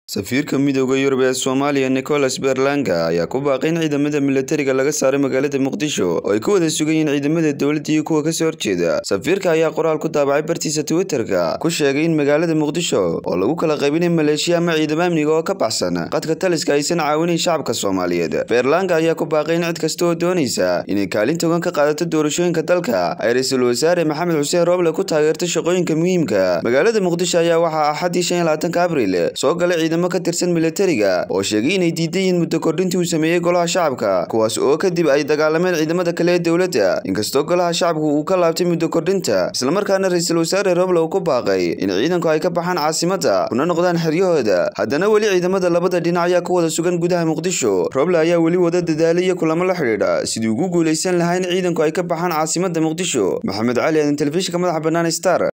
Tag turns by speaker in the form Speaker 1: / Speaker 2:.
Speaker 1: safiirka midooda yurub ee soomaaliya nicholas berlanga ayaa ku baaqay in ciidamada milatariga laga saaray magaalada muqdisho oo ay ku wada sugan yihiin ciidamada dowladda iyo kuwa kasoo horjeeda safiirka ayaa qoraal ku daabacay bartiisa twitterka ku sheegay in magaalada muqdisho oo lagu kala qaybinay maleeshiya ama ciidamo amniga oo ka baxsan qadka taliska aysan caawinayn shacabka soomaaliyeed berlanga ayaa ku baaqay in cid kasta oo doonaysa inay kaalin togan ka qaadato doorashooyinka dalka ay ra-iisul wasaare maxamed xuseen rooble ku taageerto shaqooyinka muhiimka magaalada muqdisho ayaa waxaa axaddii shan iyo labaatanka abril soo galay ciidamo ka tirsan milatariga oo sheegay inay diidan yihiin muddo kordhintii uu sameeyey golaha shacabka kuwaas oo kadib ay dagaalameen ciidamada kale ee dowladda inkastoo golaha shacabku uu ka laabtay muddo kordhinta islamarkaana ra-iisul wasaare roble uu ku baaqay in ciidanku ay ka baxaan caasimadda kuna noqdaan xeryahooda haddana weli ciidamada labada dhinac ayaa ku wada sugan gudaha muqdisho roble ayaa weli wada dadaalay iyo kulamo la xidhiidha sidii ugu guulaysan lahaa in ciidanku ay ka baxaan caasimadda muqdisho maxamed cali aadan telefishinka madaxa bannaan star